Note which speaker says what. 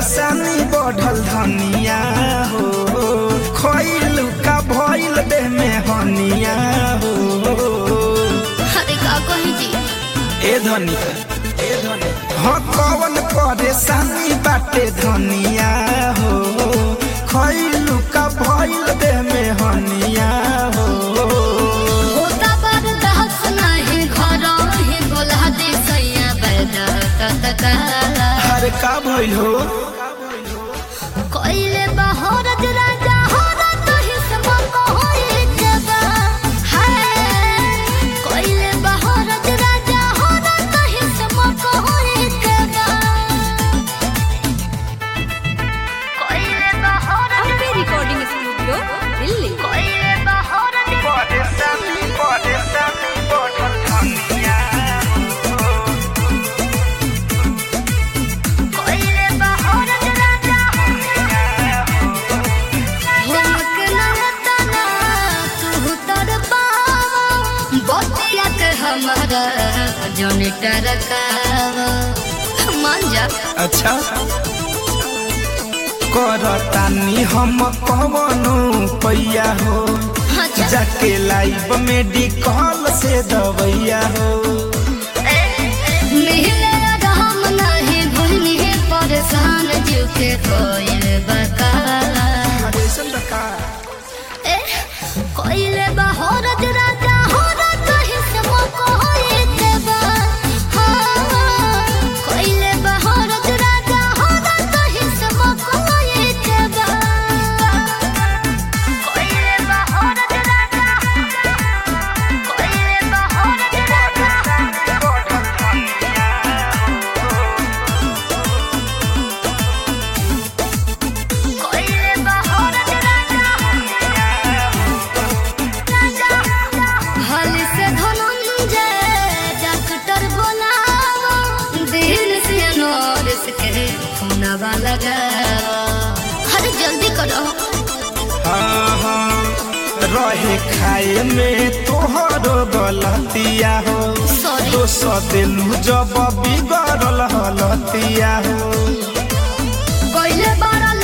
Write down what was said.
Speaker 1: परेशानी बढ़ल धनिया हो खइल का भइल देह में हनिया हो
Speaker 2: अरे का कही जी
Speaker 1: ए धनिया ए धनिया हाँ कवन परेशानी बाटे धनिया हो खइल का भइल देह में हनिया हो
Speaker 2: होता बर्दाश्त नहीं घर ही बोला दे सैया बैदा तत्काला
Speaker 1: हर का भइल हो
Speaker 2: कोइले बहरत राजा होरत हिस्सा कोई जबा है कोइले बहरत राजा होरत हिस्सा कोई जबा कोइले बहरत
Speaker 3: अम्बे रिकॉर्डिंग स्टूडियो दिल्ली
Speaker 2: कोइले बहरत
Speaker 1: परेशानी परेशानी बढ़ल धनिया
Speaker 2: कोइले बहरत राजा होमक नहतना तू तर पावा बतिया के हमारा जन टरकावा मान जा
Speaker 1: अच्छा करतानी हम कवनो पैया हो
Speaker 2: अच्छा
Speaker 1: जाके लाइव मेडिकल से दवैया हो
Speaker 2: मिले राम नहीं भूलनी परेशान जीव के कोइल बकाला ए कोइले बहरत राजा होरत हिस्सा कोई देबा हाँ कोइले बहरत राजा होरत हिस्सा कोई देबा कोइले बहरत राजा कोइले बहरत राजा कोइले बहरत राजा हल से धनंजय डॉक्टर बोलावा दिन से नोरिस के खुनवा लगावा अरे जल्दी करो
Speaker 1: हाँ हाँ रहे खाए में तोहर गलतिया हो
Speaker 2: Sorry.
Speaker 1: तो सदेलू जब बिगड़ल हलतिया हो
Speaker 2: कोइले बड़ा